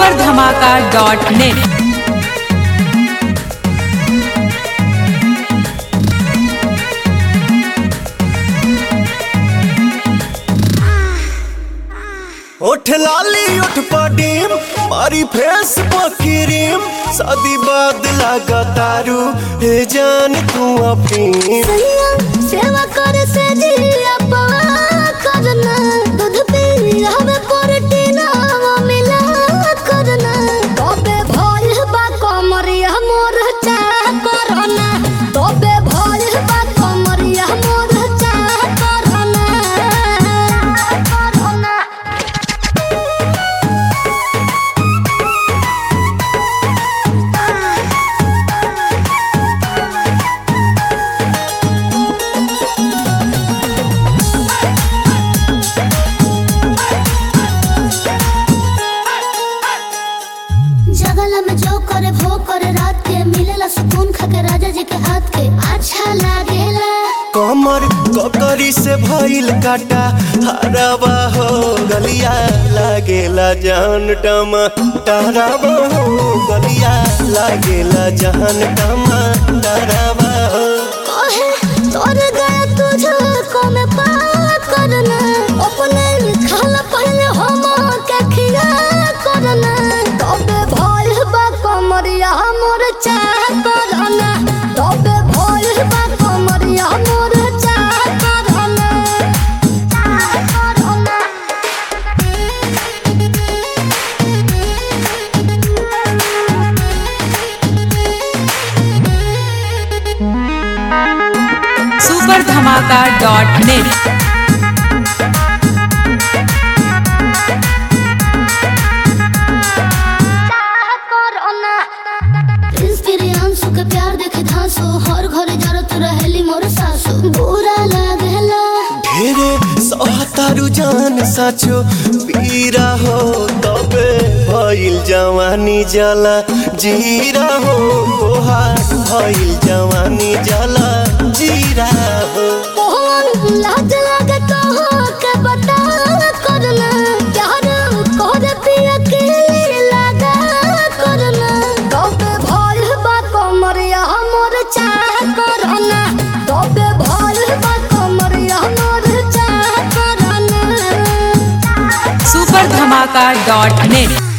super धमाका dot net उठ लाली उठ पडीम मारी फेस पकीरीम शादी बाद लगा तारू हे जान तू अपनी सैया सेवा करे से जिया पवा करना दूध पी हमें प्रोटीन मिला करना तबे भइल बा कमरिया मोर चा करना तबे भइल बा कमरिया मोर चा करना करना जगला में जो करे भो करे रात के मिलेला सुकून खाके राजा जी के हाथ के अच्छा लागेला कमर ककरी से भइल काटा हराबा हो गलिया लागेला जान टमा टहराबा हो गलिया लागेला जान टमा टहराबा हो कहे तोर गया तुझे को में पा करना अपने खाला पहले हम के खिया करना तबे भइल बा कमरिया मोर चा करना तबे भइल बा कमरिया मोर चा करना चा करना सुपर धमाका डॉट नेट इंस्पिरियांसु के प्यार देखे धांसो हर घरे जरत रहेली मोर सासु बुरा लागेला ढेरे सहतारू जान साचो पीरा हो तबे भइल जवानी जला जीरा हो तोहार भइल जवानी जला जीरा हो मोहन लाज लागे तो के बता करना प्यार कर पिया के लगा करना तबे भइल बा कमरिया मोर चाह करना तबे भइल बा कमरिया मोर चाह करना सुपर धमाका डॉट नेट